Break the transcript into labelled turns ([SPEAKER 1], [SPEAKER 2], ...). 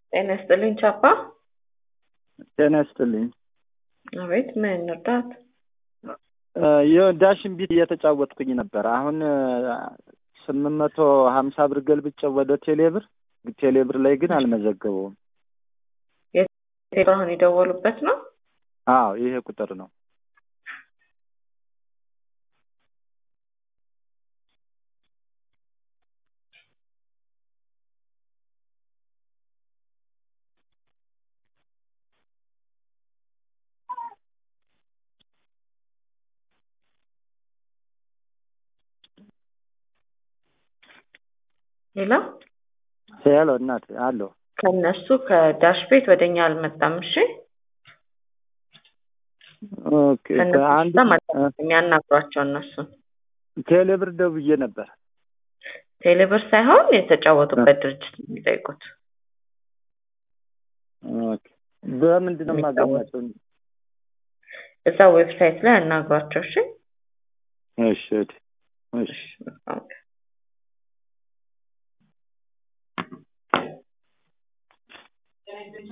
[SPEAKER 1] ጤና ይስጥልኝ ቻፓ።
[SPEAKER 2] ጤና ይስጥልኝ።
[SPEAKER 1] አቤት፣ ምን እንርዳት?
[SPEAKER 2] የዳሽን ቢት እየተጫወትኩኝ ነበር። አሁን ስምንት መቶ ሀምሳ ብር ገልብጬ ወደ ቴሌብር ቴሌብር ላይ ግን አልመዘገበውም።
[SPEAKER 1] አሁን የደወሉበት ነው?
[SPEAKER 2] አዎ ይሄ ቁጥር ነው።
[SPEAKER 1] ሌላ
[SPEAKER 2] ሄሎ እናት አለሁ።
[SPEAKER 1] ከነሱ ከዳሽ ቤት ወደኛ አልመጣም። እሺ
[SPEAKER 2] ኦኬ
[SPEAKER 1] ከነሱ የሚያናግሯቸው እነሱን
[SPEAKER 2] ቴሌብር ደውዬ ነበር።
[SPEAKER 1] ቴሌብር ሳይሆን የተጫወቱበት ድርጅት ነው የሚጠይቁት።
[SPEAKER 2] ኦኬ በምንድን ነው የማገኛቸው?
[SPEAKER 1] እዛ ዌብሳይት ላይ ያናግሯቸው። እሺ
[SPEAKER 2] እሺ እሺ
[SPEAKER 1] ኦኬ